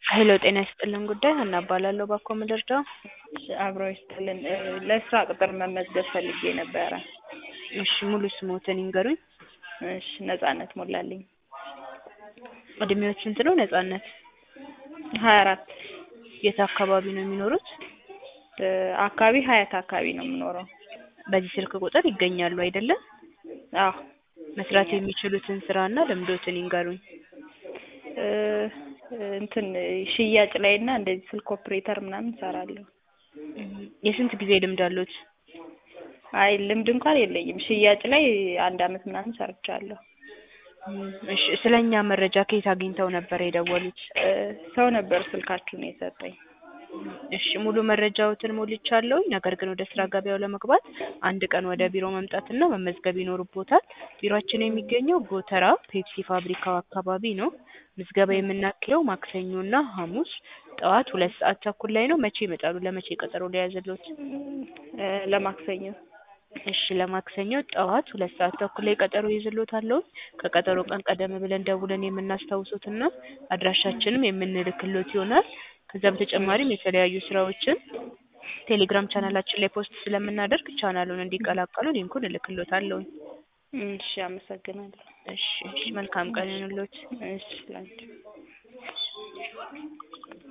ሄሎ ጤና ይስጥልን ጉዳይ ሀና እባላለሁ ባኮ ምድርዳው እሺ አብሮ ይስጥልን እ ለስራ ቅጥር መመዝገብ ፈልጌ ነበረ። እሺ ሙሉ ስሞትን ይንገሩኝ እሺ ነጻነት ሞላልኝ እድሜዎች ስንት ነው ነጻነት ሀያ አራት የት አካባቢ ነው የሚኖሩት እ አካባቢ ሀያት አካባቢ ነው የምኖረው። በዚህ ስልክ ቁጥር ይገኛሉ አይደለም አዎ መስራት የሚችሉትን ስራና ልምዶትን ይንገሩኝ እ እንትን ሽያጭ ላይ እና እንደዚህ ስልክ ኦፕሬተር ምናምን እሰራለሁ። የስንት ጊዜ ልምድ አሉት አይ ልምድ እንኳን የለኝም። ሽያጭ ላይ አንድ አመት ምናምን ሰርቻለሁ። እሺ ስለ እኛ መረጃ ከየት አግኝተው ነበር የደወሉት እ ሰው ነበር ስልካችሁን የሰጠኝ። እሺ ሙሉ መረጃዎትን ሞልቻለሁኝ። ነገር ግን ወደ ስራ ገበያው ለመግባት አንድ ቀን ወደ ቢሮ መምጣትና መመዝገብ ይኖርቦታል። ቢሮአችን የሚገኘው ጎተራ ፔፕሲ ፋብሪካው አካባቢ ነው። ምዝገባ የምናካሄደው ማክሰኞና ሐሙስ ጠዋት ሁለት ሰዓት ተኩል ላይ ነው። መቼ ይመጣሉ? ለመቼ ቀጠሮ ሊያዝልዎት? እ ለማክሰኞ እሺ ለማክሰኞ ጠዋት ሁለት ሰዓት ተኩል ላይ ቀጠሮ ይዝልዎታለሁ። ከቀጠሮ ቀን ቀደም ብለን ደውለን የምናስታውሶትና አድራሻችንም የምንልክሎት ይሆናል። ከዛ በተጨማሪም የተለያዩ ስራዎችን ቴሌግራም ቻናላችን ላይ ፖስት ስለምናደርግ ቻናሉን እንዲቀላቀሉ ሊንኩን እልክሎታለሁ። እሺ አመሰግናለሁ። እሺ እሺ መልካም ቀን ይሁንልዎት። እሺ ላንቺ